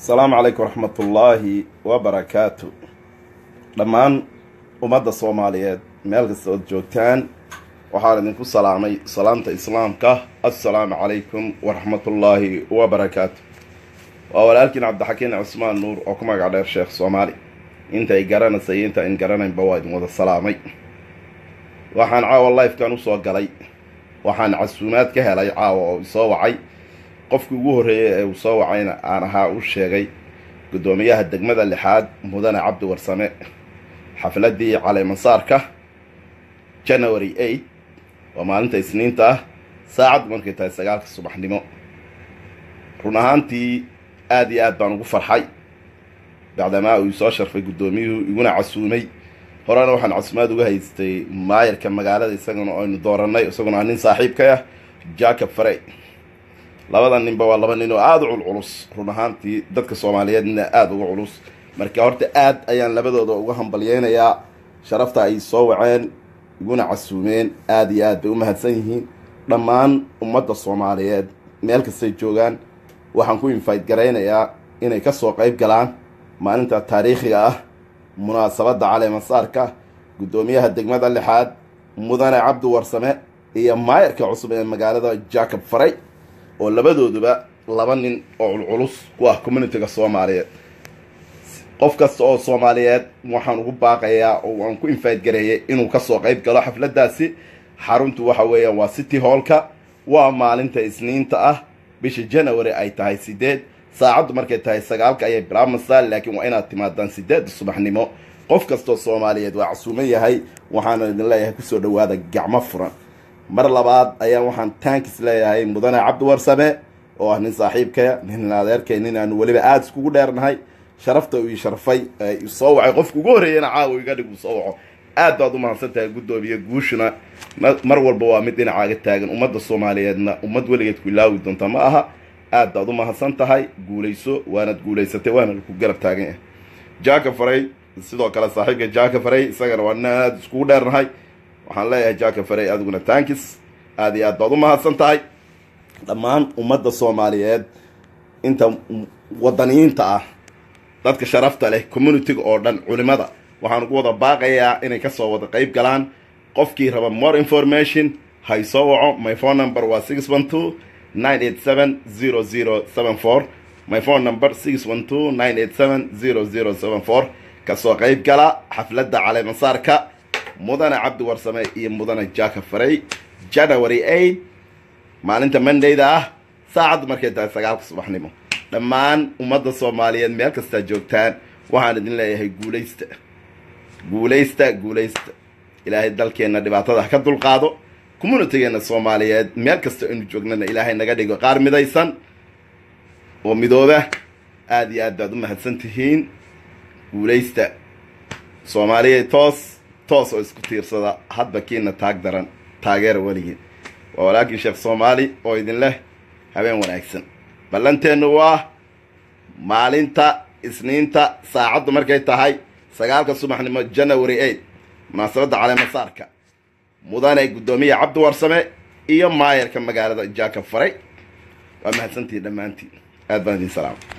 asalaamu calaykum waraxmatullaahi wabarakaatu dhammaan ummadda soomaaliyeed meel kasta ood joogtaan waxaan idinku salaamay salaamta islaamka assalaamu calaykum waraxmatullaahi wabarakaatu waa walaalkiin cabdixakiin cusmaan nuur oo ku magac dheer sheekh soomaali intay garanaysa iyo inta in garanaynba waa idin wada salaamay waxaan caawa lifekan usoo galay waxaan casuumaad ka helay caawa oo isoo wacay qofkii ugu horreeyay ee uu soo wacayna aan ahaa u sheegay guddoomiyaha degmada lixaad mudane cabdi warsame xafladii caleemasaarka january eight waa maalinta isniinta ah saacaddu markay tahay sagaalka subaxnimo run ahaantii aada iyo aad baan ugu farxay bacdamaa uu isoo sharfay guddoomiyuhu iguna casuumay horena waxaan casuumaad uga haystay maayarka magaalada isagana aynu doorannay isaguna nin saaxiibka ah jacob farey labada ninba waa laba nin oo aada u culculus run ahaantii dadka soomaaliyeedna aada uga culus marka horta aad ayaan labadooda uga hambalyeynayaa sharafta ay soo waceen iguna casuumeen aada iyo aad bay u mahadsan yihiin dhammaan ummadda soomaaliyeed meel kastay joogaan waxaan ku infayt garaynayaa inay kasoo qayb galaan maalinta taariikhiga ah munaasabadda caleemasaarka guddoomiyaha degmada lixaad mudane cabdi warsame iyo maayarka cusub ee magaalada jacob faray oo labadooduba laba nin oo culculus ku ah communitiga soomaaliyeed qof kasta oo soomaaliyeed waxaan ugu baaqayaa oo aan ku infayt gareeyay inuu kasoo qayb galo xafladdaasi xaruntu waxa weeyaan waa city hallka waa maalinta isniinta ah bisha january ay tahay sideed saacaddu markay tahay sagaalka ayay bilaabmaysaa laakiin waa inaad timaadaan sideedda subaxnimo qof kastoo soomaaliyeed waa casuuman yahay waxaana idin leeyahay kusoo dhawaada gacmo furan mar labaad ayaa waxaan tankis leeyahay mudane cabdi warsame oo ah nin saaxiibkaya nin adeerkay nin aanu weliba aada iskugu dheernahay sharafta uu ii sharfay soo wacay qofka ugu horreeyana caawa iga dhig uu soo waco aad baad u mahadsan tahay guddoomiye guushuna mar walba waa mid dhinacaaga taagan ummadda soomaaliyeedna ummad weligeed ku ilaawi doonta ma aha aad baad u mahadsan tahay guulayso waanad guulaysatay waana ku garab taagan yahay jaaka faray sidoo kale saaxiibka jaaka faray isagana waa nin aada iskugu dheernahay waxaan leeyahay jaaka faray adiguna tankis aada iyo aad baad u mahadsan tahay dhammaan ummadda soomaaliyeed inta wadaniyiinta ah dadka sharafta leh communitiga oo dhan culimada waxaan ugu wada baaqayaa inay kasoo wada qayb galaan qofkii raba more information hay soo waco my phone number waa six one two nine eight seven zero zero seven four my phone number six one two nine eight seven zero zero seven four kasoo qayb gala xafladda caleemasaarka mudane cabdi warsame iyo mudane jaka faray january eight maalinta mondayda ah saacaddu markay tahay sagaalka subaxnimo dhammaan ummadda soomaaliyeed meel kastaa joogtaan waxaan idin leeyahay guulaysta guulaysta guulaysta ilaahay dalkeenna dhibaatada ha ka dulqaado communitigeena soomaaliyeed meel kasta aynu joognana ilaahay naga dhigo qaar midaysan oo midooba aada iyo aad baad u mahadsan tihiin guulaysta soomaaliya toos toos oo isku tiirsada hadba kiina taag daran taageera weligiin waa walaalkii sheekh soomaali oo idin leh habeen wanaagsan ballanteennu waa maalinta isniinta saacaddu markay tahay sagaalka subaxnimo january eight munaasabadda caleemasaarka mudane guddoomiye cabdi warsame iyo maayarka magaalada jaaka faray waa mahadsantihiin dhammaantiin aad baan idin salaama